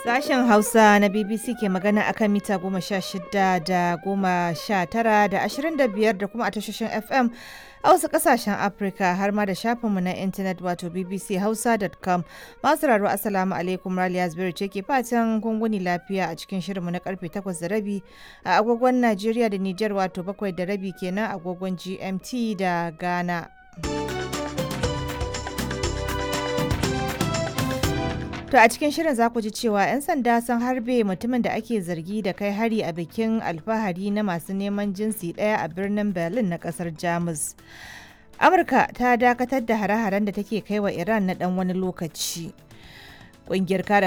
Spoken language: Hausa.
Sashen Hausa na BBC ke magana akan mita goma sha shida da goma sha tara da ashirin da biyar da kuma a tashoshin FM a wasu kasashen Afirka har ma da shafinmu na intanet wato bbchausa.com masu raro asalamu alaikum Raliya Zubairu ce ke fatan gunguni lafiya a cikin shirinmu na karfe takwas da rabi a agogon Najeriya da Nijar wato bakwai da rabi kenan agogon GMT da Ghana. To a cikin shirin za ku ji cewa 'yan sanda sun harbe mutumin da ake zargi da kai hari a bikin alfahari na masu neman jinsi ɗaya a birnin Berlin na ƙasar Jamus. Amurka ta dakatar da hare-haren da take kai wa Iran na ɗan wani lokaci. Ƙungiyar kare